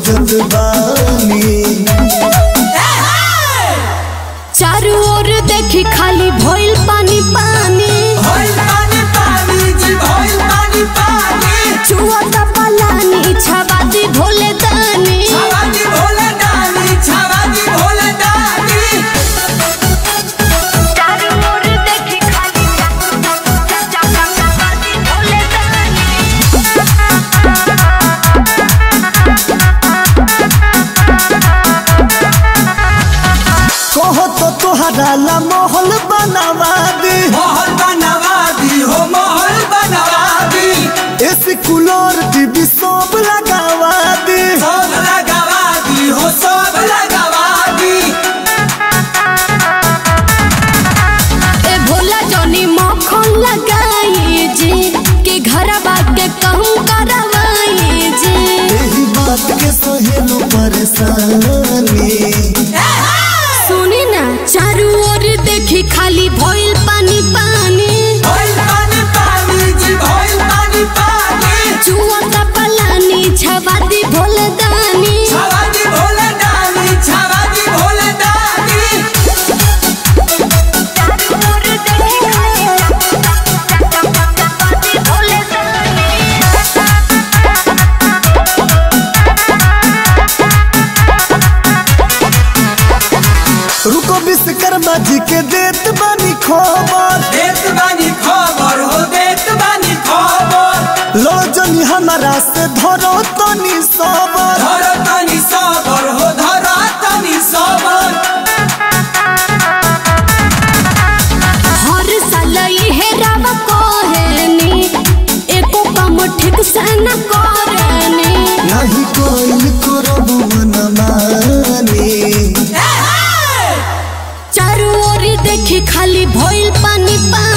सोचत बानी चारू ओर देखी खाली भइल पानी पानी भइल पानी पानी जी भइल पानी पानी चुआ का पलानी छवादी भोले दानी छावाजी भोले दानी छावाजी भोले दानी चारू ओर देखी खाली भोले दानी कहो तो तोहरा ला महल बनावा दी महल बनवा दी हो महल बनवा दी एसी कूलर टीवी सब लगावा दी सब लगवा दी हो सब लगवा दी ए भोला जनी मक्खन लगाई जी कि घर के कहूँ करवाई जी यही बात के सहेलो परेशानी सुनी ना चारू ओर देखी खाली भइल पानी पानी भइल पानी पानी जी भइल पानी पानी चुआ का पलानी छवादी भोले दानी छावाजी भोले दानी छावाजी भोले दानी रुको विश्वकर्मा जी के देत बानी खबर देत बानी खबर हो देत बानी खबर लो जनी हमारा से धरो तनी सबर धर तनी सबर हो धर तनी सबर हर साल इहे राव कहेनी एको काम ठीक से न करेनी नहीं कोई करब मन मानी चारू ओर देखी खाली भइल पानी पानी